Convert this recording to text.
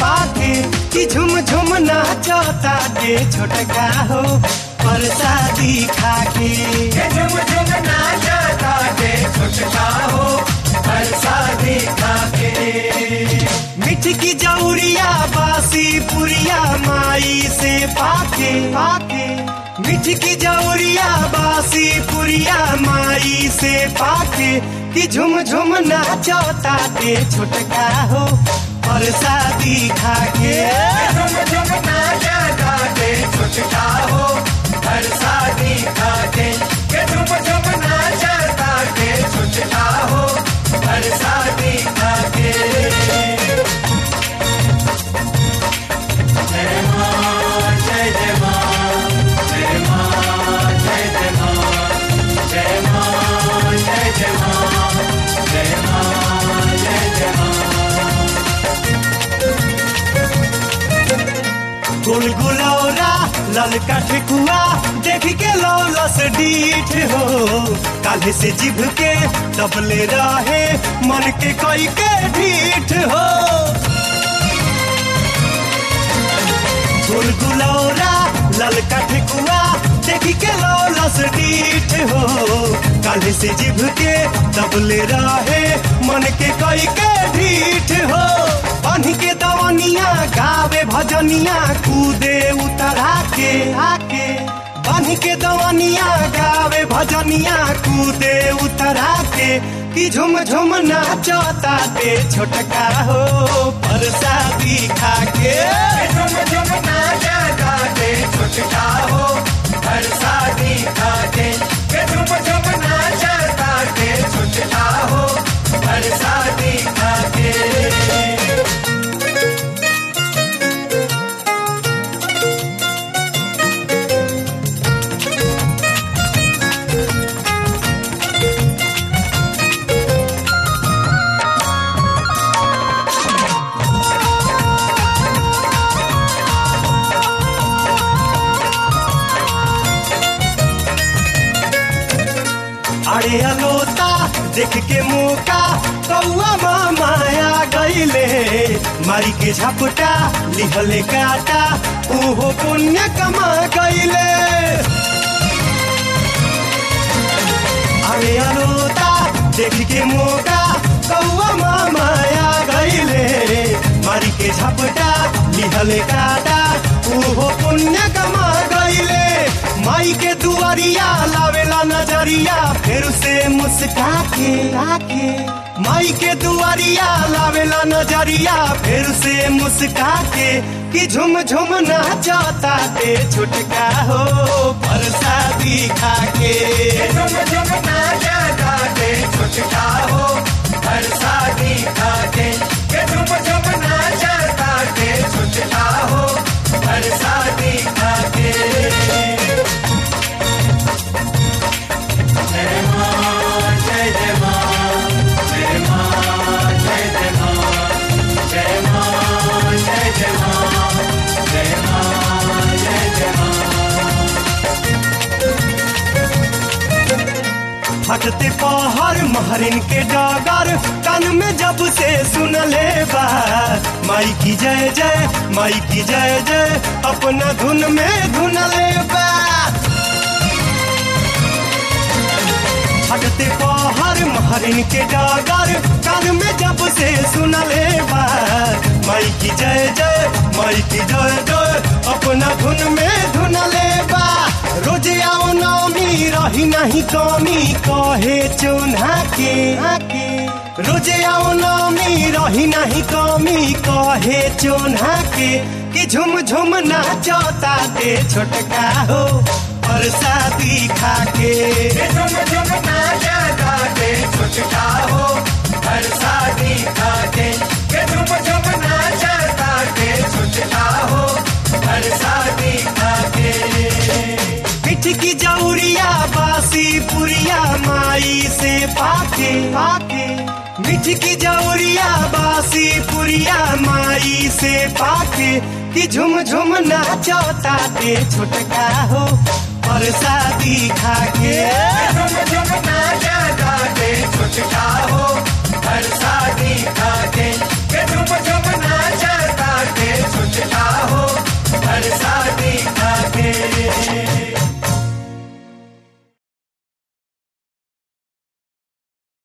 पाके कि झुम झुम नाचता के छोटका हो परसादी खाके के झुम झुम नाचता के छोटका हो परसादी खाके मिठ की जौरिया बासी पुरिया माई से पाके पाके मिठ की जौरिया बासी पुरिया माई से पाके कि झुम झुम नाचता के छोटका हो परसादी खाके झुम झुम नाचता के छोटका हो परसादी खाके के झुम झुम नाचता के छोटका हो परसादी खाके जय मां जय जय मां जय मां जय जय मां जय मां जय जय मां जय मां जय जय मां गुलगुलौरा ललका ठेकुआ देख के लौलस डीठ हो काले से जिभ के दबले रहे मन के कोई के ढीठ हो गुलगुलौरा ललका ठेकुआ देख के लौलस डीठ हो काले से जिभ के दबले रहे मन के कोई के ढीठ हो बन के दवनिया गावे भजनिया कूदे उतरा के आके बन के दवनिया गावे भजनिया कूदे उतरा के कि झुम झुम नाचता ते छोटका हो परसादी खाके झुम झुम नाचता के छोटका हो परसादी खाके के झुम झुम नाचता के छोटका हो परसादी खाके अरे अलोता देख के मौका कौआ माया गईले मारी के झपटा लिहले काटा ओहो पुण्य कमा गईले अरे अलोता देख के मौका कौआ माया गईले मारी के झपटा लिहले काटा ओहो पुण्य कमा गईले माई के दुआरिया लावेला नजरिया फिर से मुस्का के आके माई के दुआरिया लावेला नजरिया फिर से मुस्का के कि झुम झुम नाचता ते छुटका हो परसादी खाके झुम झुम नाचता के छोटका हो परसादी खाके के झुम झुम नाचता के छोटका हो परसादी खाके जय मां जय जय मां जय मां जय जय मां जय मां जय जय मां जय मां जय जय मां फटते पहर महरिन के डगर कान में जब से सुन ले बा माई की जय जय माई की जय जय अपना धुन में धुन ले बा फटते पहर महरिन के डगर कान में जब से सुन ले बा माई की जय जय माई की जय जय अपना धुन में धुन ले बा रोज आओ नौमी रही नहीं कमी कहे चुन्हा के आके रोज आओ नौमी रही नहीं कमी कहे चुन्हा के कि झुम झुम नाचता ते छोटका हो परसादी खाके झुम झुम नाचता के छोटका हो परसादी खाके के झुम झुम नाचता के छोटका हो परसादी खाके मिठ की जौरिया बासी पुरिया माई से पाके पाके मिठ की जौरिया बासी पुरिया माई से पाके कि झुम झुम नाचता ते छोटका हो परसादी खाके झुम झुम नाचता के छोटका हो परसादी खाके के झुम